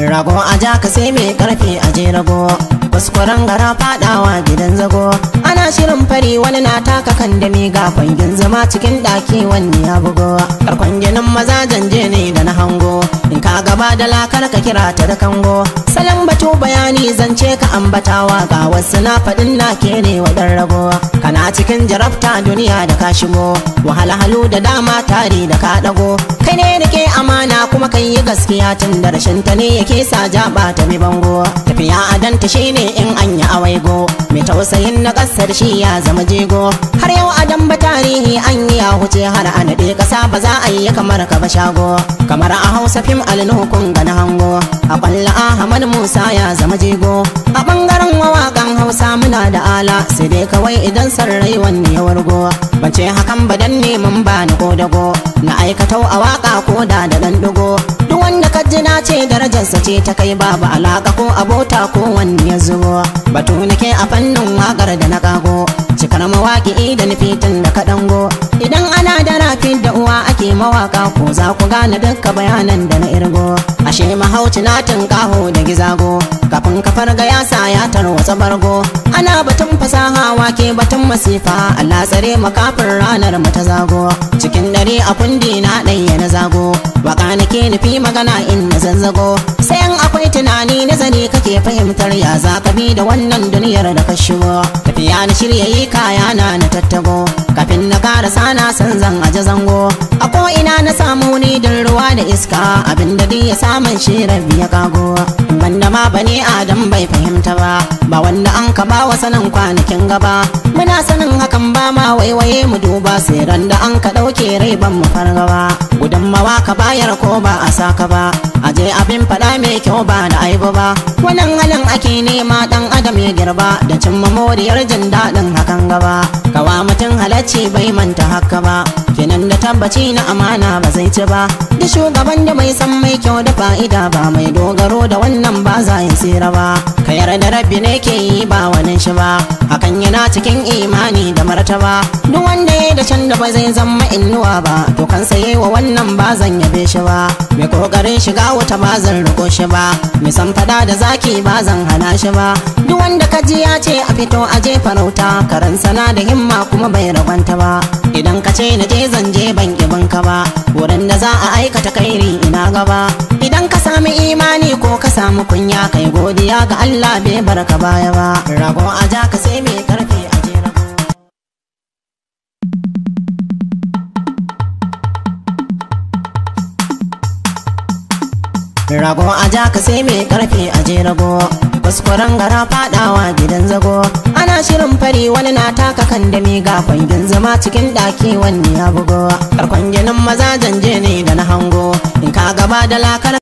rago a ja ka sai mai karfi a je rago kuskuren gara fadawa gidan zago ana shirin fari wani na taka kan da ga kwangin zama cikin daki wani ya bugo karkon ginin maza janje ne da na hango in ka gaba da lakar ka kira ta da kango salon batu bayani zance ka ambatawa ga wasu na faɗin na ke ne wadan rago kana cikin jarabta duniya da ka shigo wahalhalu da dama tare da ka dago kai ne da ke amana kuma kai yi gaskiya tun da rashin ta ne yake sa jaba ta bi bango tafiya a danta shine in an yi awaigo mai tausayin na kasar shi ya zama jego har yau a damba tarihi an yi ya huce har a naɗe ƙasa ba za a yi kamar ka ba shago kamar a hausa fim alnukun ga na hango a kwalla ahmad musa ya zama jego a bangaren mawaƙan hausa muna da ala sai dai kawai idan sarrai wanne ya wargo ban ce hakan ba dan neman ba ni ko dago na aikatau a waka ko da da dan dugo duk wanda ka ji na ce darajarsa ce ta kai babu alaka ko abota ko wanne ya zubo batu nake a fannin wakar da na kago cikar mawaki da nufitin da ka dango idan ana da rafi da uwa ake mawaka ko za ku gane dukka bayanan da na irgo ashe mahauci na tunkaho da gizago kafin ka farga ya sa ya tarwatsa bargo ana batun fasaha wake batun masifa Allah tsare makafin ranar mu ta zago cikin dare a kundi na ɗaya na zago waka nake nufi magana in na zanzago sai an akwai tunani nazari kake fahimtar ya za ka bi da wannan duniyar da ka shigo tafiya na shirya yi kaya na na tattago kafin na karasa na san zan aje zango a ko ina na samu ni din ruwa da iska abin da ya samun shi rabi ya kago banda ma bane adam bai fahimta ba ba wanda an ka ba wa sanin kwanakin gaba muna sanin hakan ba ma waiwaye mu duba sai ran da an ka dauke rai ban mu fargaba gudunmawa ka bayar ko ba a saka ba aje abin fada mai kyau ba da aibu ba wannan halin ake nema dan adam ya girba da cimma moriyar jin daɗin hakan gaba kawa mutum halacci bai manta haka ba kenan da tabbaci na amana ba zai ci ba da shugaban da mai san mai kyau da fa'ida ba mai dogaro da wannan ba za ya tsira ba ka yarda rabbi ne ke yi ba wani shi ba hakan yana cikin imani da martaba duk wanda ya da can da ba zai zama innuwa ba to kan saye wa wannan ba zan yabe shi ba mai kokarin shiga wuta ba zan riko shi ba mai san fada da zaki ba zan hana shi ba duk wanda ka ji ya ce a fito a je farauta karan sana da himma kuma bai ragwanta ba idan ka ce na je zan je ban kibin ka ba wurin da za a aikata kairi ina gaba idan ka sami imani ko ka samu kunya kai godiya ga Allah bai barka baya ba rago a ja ka sai mai karfi a je rago rago a ja ka sai mai karfi a je rago kuskuren gara fadawa gidan zago ana shirin fari wani na taka kan da ga kwangin zama cikin daki wani ya bugo karkon ginin maza janje ne da na hango in ka gaba da lakar